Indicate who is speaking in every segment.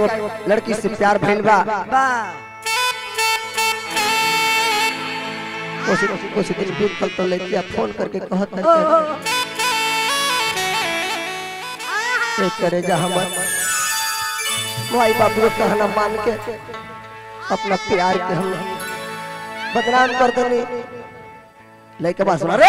Speaker 1: एगो लड़की से प्यार भइल बा
Speaker 2: बा
Speaker 1: कुछ कुछ दिन बीत गल तो लड़किया फोन करके कहत है
Speaker 2: ओ, ओ,
Speaker 1: कि करे जा हमर माई बाप लोग कहना मान के अपना प्यार के हम बदनाम कर देनी लड़के बात सुना रे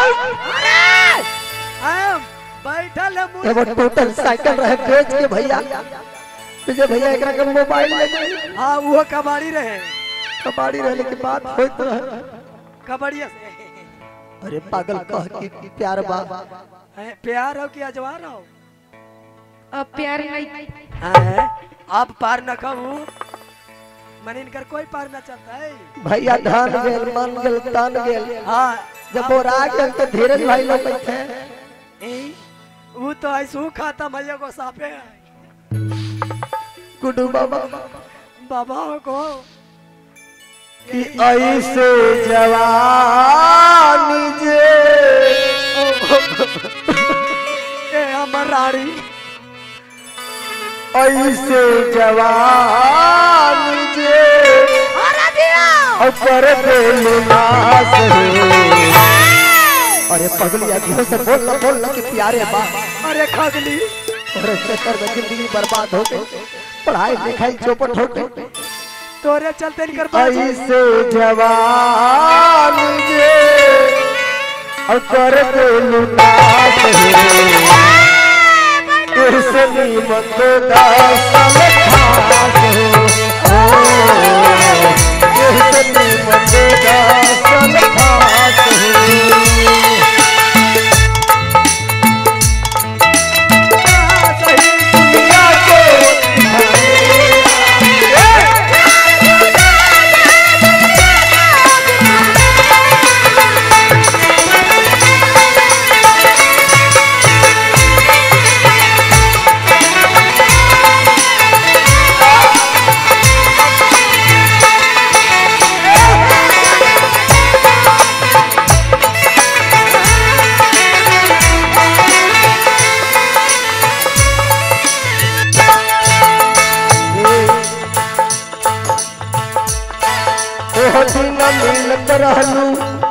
Speaker 2: आम, बैठल है मुँह
Speaker 1: एगो टोटल साइकिल रहे बेच के भैया विजय भैया एकरा के मोबाइल ले गए
Speaker 2: हाँ वो कबाड़ी रहे
Speaker 1: कबाड़ी रहने के बाद होइत रहे
Speaker 2: कबड़िया से
Speaker 1: अरे पागल कह के प्यार बा
Speaker 2: हैं, प्यार हो कि अजवार हो
Speaker 3: अब प्यार नहीं
Speaker 2: हैं, आप पार न खाऊ मन इनकर कोई पार न चलता है
Speaker 1: भैया धान गेल मन गेल तान गेल
Speaker 2: हाँ
Speaker 1: जब वो राग गेल तो धीरज भाई लोग बैठे
Speaker 2: ए, वो तो ऐसू खाता भैया को साफे है
Speaker 1: गुड्डू बाबा
Speaker 2: बाबा को
Speaker 1: कि ऐसे जवानी जे
Speaker 2: ए हमर रानी
Speaker 1: ऐसे जवानी जे ऊपर नाश अरे पगलिया धीरे से बोल ना बोल ना कि प्यारे बा
Speaker 2: अरे खगली
Speaker 1: अरे चक्कर में जिंदगी बर्बाद हो गई पढ़ाई लिखाई चौपट हो गई
Speaker 2: तोरे चलते इनकर बाजी
Speaker 1: ऐसे जवान जे और कर दे लुटास हो ऐसे नीमत का सल खास हो ऐसे नीमत का सल खास हो
Speaker 2: सही
Speaker 1: दुनिया को ओह दिन मिलत रहलू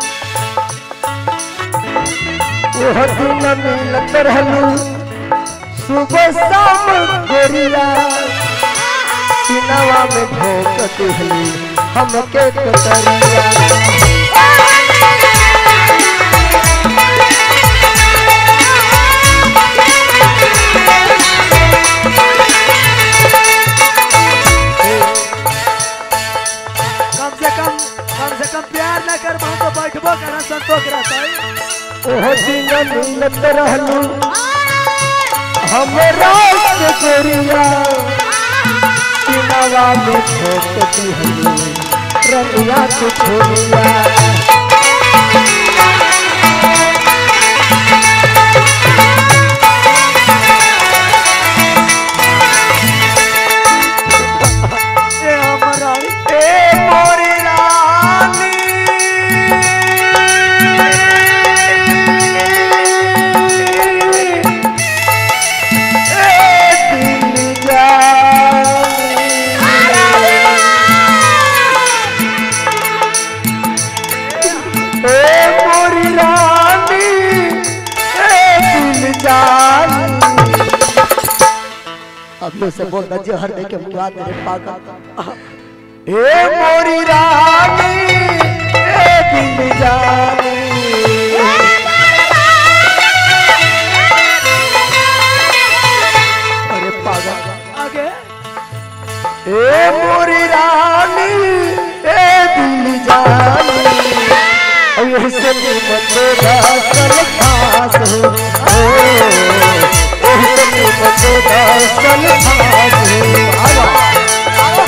Speaker 1: ओह दिन मिलत रहलू सुबह शाम गोरिया सिनवा में भोक दिहली हमके कतरिया
Speaker 2: कम से कम कम से कम प्यार न कर हम तो बैठबो करा संतोष रहता है
Speaker 1: ओह दिन मिलत रहलू हमरा से गोरिया सिनवा में भोक दिहली रंगिया के छोरिया
Speaker 2: ए हमर रानी
Speaker 1: ए मोरी रानी ए दिल जानी ए मोरी रानी ए दिल जानी अब से बोल दे हर दे के मुआ तेरे पागल ए मोरी रानी ए दिल जानी अरे पागल
Speaker 2: आगे
Speaker 1: ए मोरी रानी ए दिल जानी और यही से नीमत का सल खास हो ओ, यही से नीमत का सल खास हो आवा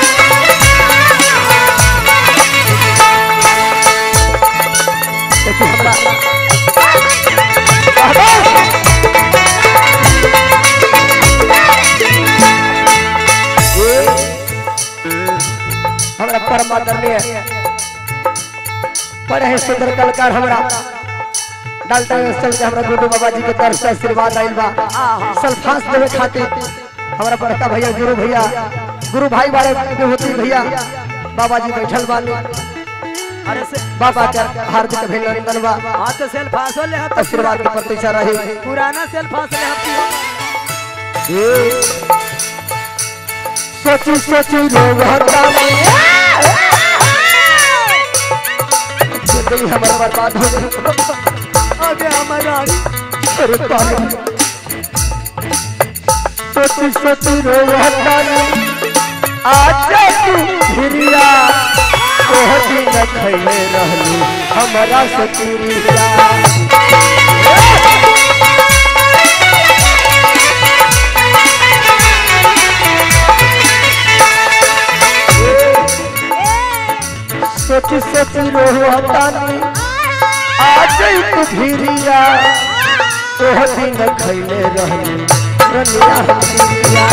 Speaker 1: देखिए आदरणीय बड़े ही सुंदर कलाकार हमरा डालता चल के हमरा गुरु बाबा जी के तरफ से आशीर्वाद आइल बा सल्फास देवे खातिर हमरा बड़का भैया गुरु भैया गुरु भाई बारे विभूति भैया बाबा जी बैठल बानी
Speaker 2: अरे से
Speaker 1: बाबा के हार्दिक अभिनंदन बा
Speaker 2: हाँ तो सेल फांस ले हम
Speaker 1: आशीर्वाद के प्रतीक्षा रही
Speaker 2: पुराना सेल फांस ले हम
Speaker 1: सोची सोची रोवता जिंदगी हमारा बर्बाद हो गई
Speaker 2: आगे हमारा
Speaker 1: अरे पागल सोची सोची रोवता आजा तू भिरिया ओह दिन खैले रहलू हमारा सतीरिया सोची सोची रोहतानी आज तू भिरिया ओह दिन खैले रहलू रनिया हमिरिया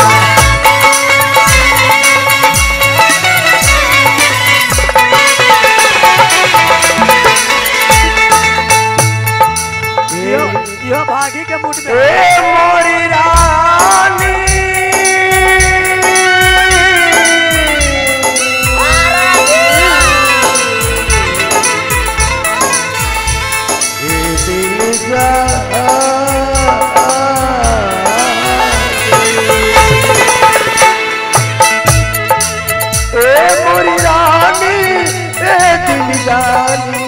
Speaker 2: यो यो भागी के मूड में
Speaker 1: ए मोरी रानी ए दिल जा ए मोरी रानी ए दिल जानी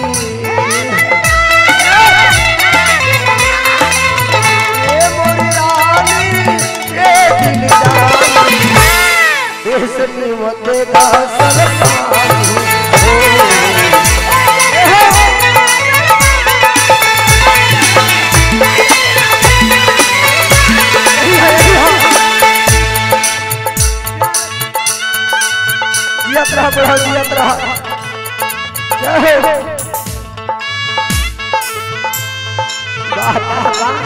Speaker 1: ए मोरी रानी ए दिल जानी देश निमत का सरपानी जियत रहा बुढ़ा जियत रहा जय हो वाह वाह वाह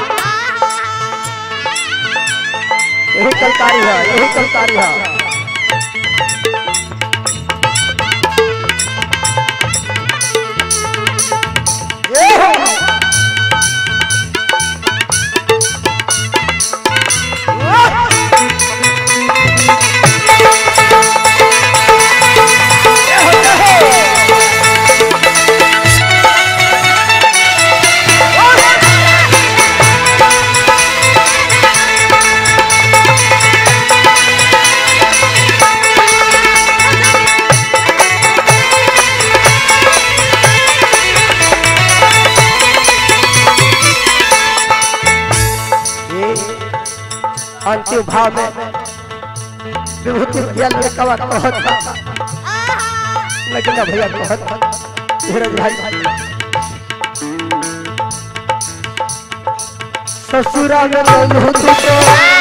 Speaker 1: यही कलकारी है यही कलकारी है ये हो। ये हो, ये हो। ये अंतिम भाव में विभूति भैया लड़कवा कहत था लेकिन ना भैया कहत था धीरज भाई ससुरा में रहू तू तो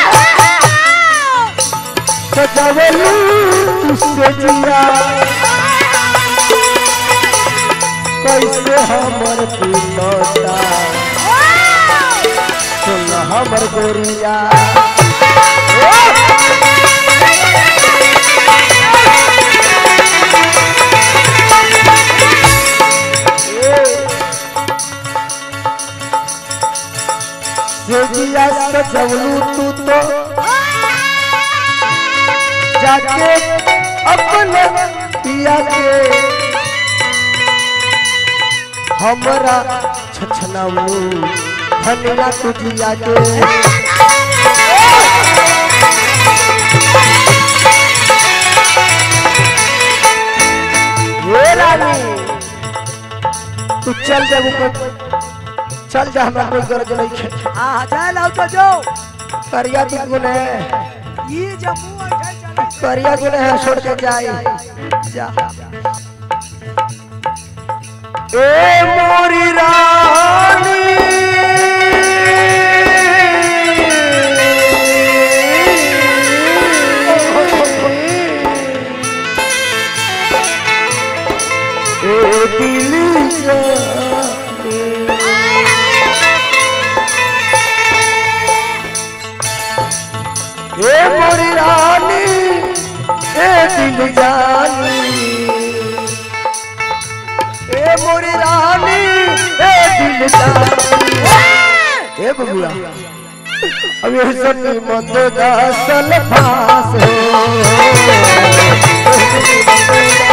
Speaker 1: सजावलू तुझसे जिया कैसे हमर पिलता सुन हमर गोरिया सेजिया सजवलू तू तो जाके अपने पिया के हमरा छछनावलू धनिया तुझिया के ये रानी तू चल जा ऊपर चल जा हमरा कोई गरज नहीं है
Speaker 2: हाँ जाए लाओ तो जो
Speaker 1: करिया दुगुन है
Speaker 2: ये जम्मू है चले
Speaker 1: करिया गुन है छोड़ के जाए जा ए मोरी रानी ए दिल जानी ए मोरी रानी ए दिल जानी ए मोरी रानी ए दिल जानी ए बबुआ अब ये सनी मंद दासल फास हो